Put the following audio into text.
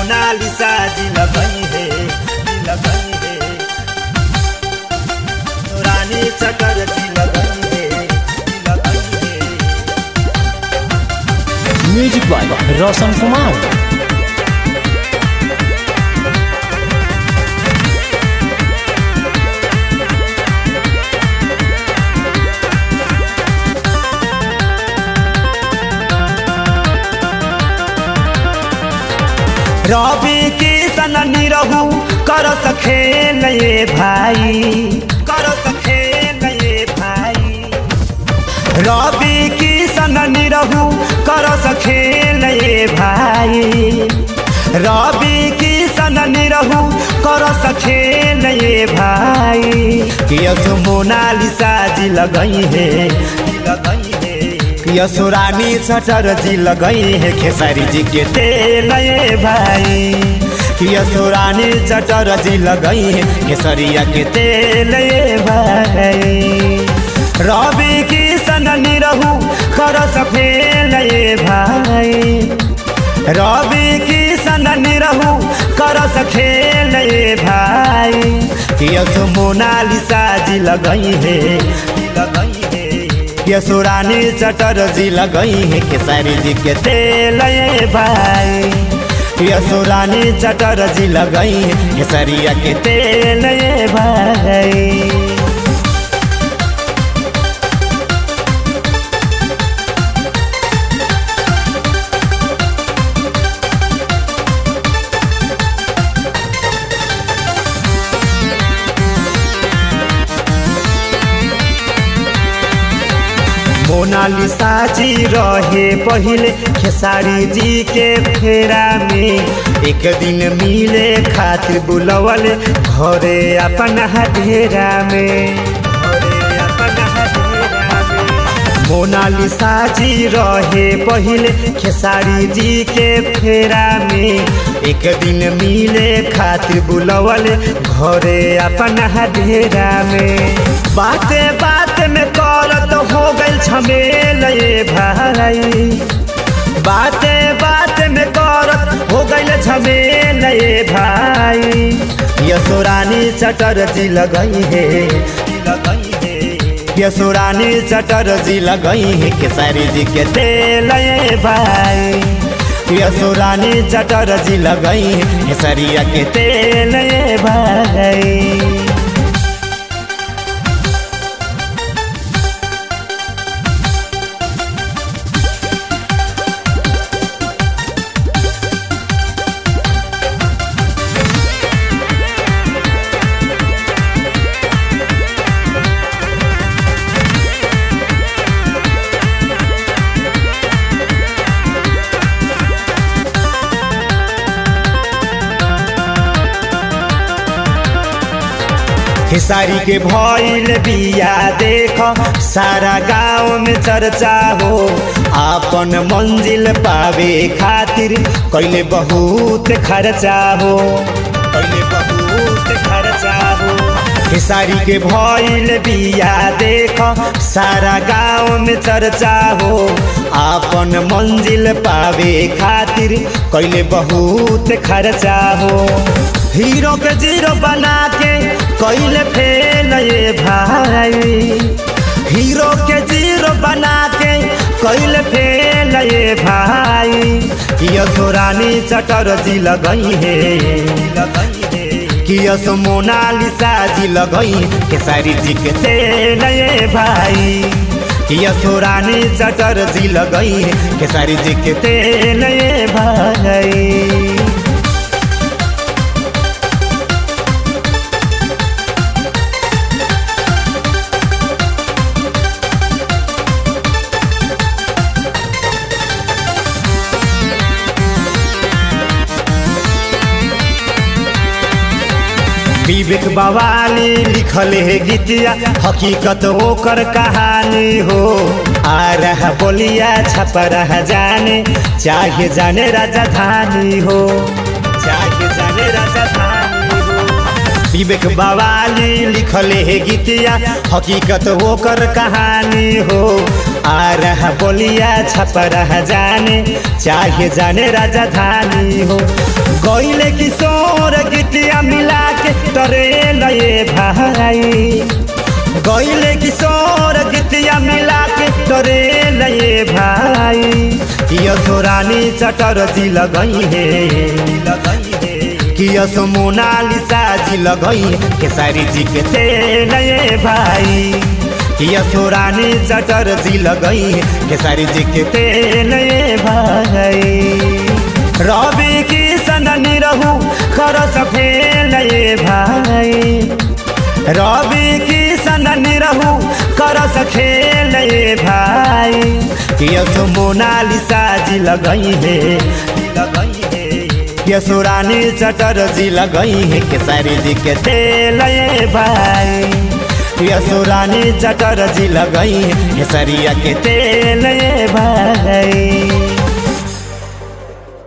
मोनालिसा जी लगई है जी लगई है रानी चकर जी लगई है जी लगई है म्यूजिक बाय रोशन कुमार रवि किशन निरहु कर सखे नये भाई कर सखे नये भाई रवि किशन निरहु कर सखे नये भाई रवि किशन निरहु कर सखे नये भाई कि यसो मोनालिसा जी लगई है लगई है यसुरानी सटर जी लगई है खेसारी जी के तेल ये भाई यसुरानी चटर जी लगई है खेसरिया के तेल ये भाई रवि किशन निरहु कर सफेल ये भाई रवि किशन निरहु कर सखेल ये भाई यसो मोनालिसा जी लगई है लगई है यसुरानी चटर जी लगई है खेसारी जी के तेल ये भाई यसुरानी चटर जी लगई है खेसरिया के तेल ये भाई मोनालिसा जी रहे पहले खेसारी जी के फेरा में एक दिन मिले खातिर बुलवल घरे अपन ढेरा में घरे अपन ढेरा में। मोनालिसा जी रहे पहले खेसारी जी के फेरा में एक दिन मिले खातिर बुलवल घरे अपन ढेरा में बाते बात में करत हो गइल झमेल ये भाई बाते बात में करत हो गइल झमेल ये भाई यसुरानी चटर जी लगई है लगई है यसुरानी चटर जी लगई है केसरी जी के तेल ये भाई यसुरानी चटर जी लगई है केसरिया के तेल ये भाई खेसारी के भइल बिया देख सारा गांव में चर्चा हो आपन मंजिल पावे खातिर कैले बहुत खर्चा हो कैले बहुत खर्चा हो खेसारी के भइल बिया देख सारा गांव में चर्चा हो आपन मंजिल पावे खातिर कैले बहुत खर्चा हो हीरो के जीरो बना के कैले फेल ये भाई हीरो के जीरो बना के कैले फेल ये भाई यसुरानी चटर जी लगई है लगई है कि यस मोनालिसा जी लगई केसारी जी के तेल ये भाई कि यसुरानी चटर जी लगई केसारी जी के तेल ये भाई विवेक बवाली लिखल है गीतिया हकीकत ओकर कहानी हो आ रहा बोलिया छप रहा जाने चाहे जाने राजधानी हो चाहे जाने राजधानी हो विवेक बवाली लिखल है गीतिया हकीकत ओकर कहानी हो आ रहा बोलिया छप रहा जाने चाहे जाने राजधानी हो गईले किशोर गीतिया मिला के तरे लये भाई गईले किशोर गीतिया मिला के तरे लये भाई यशो रानी चटर जी लगई है कि यसो मोनालिसा जी लगई केसारी जी के तेल ये भाई कि यसो रानी चटर जी लगई केसारी जी के तेल ये भाई रवि की सननी रहू कर सफेल ये भाई रवि की सननी रहू कर सखेल ये भाई कि यसो मोनालिसा जी लगई है लगई है यसो रानी चटर जी लगई है केसारी जी के तेल ये भाई यसो रानी चटर जी लगई है केसरिया के तेल ये भाई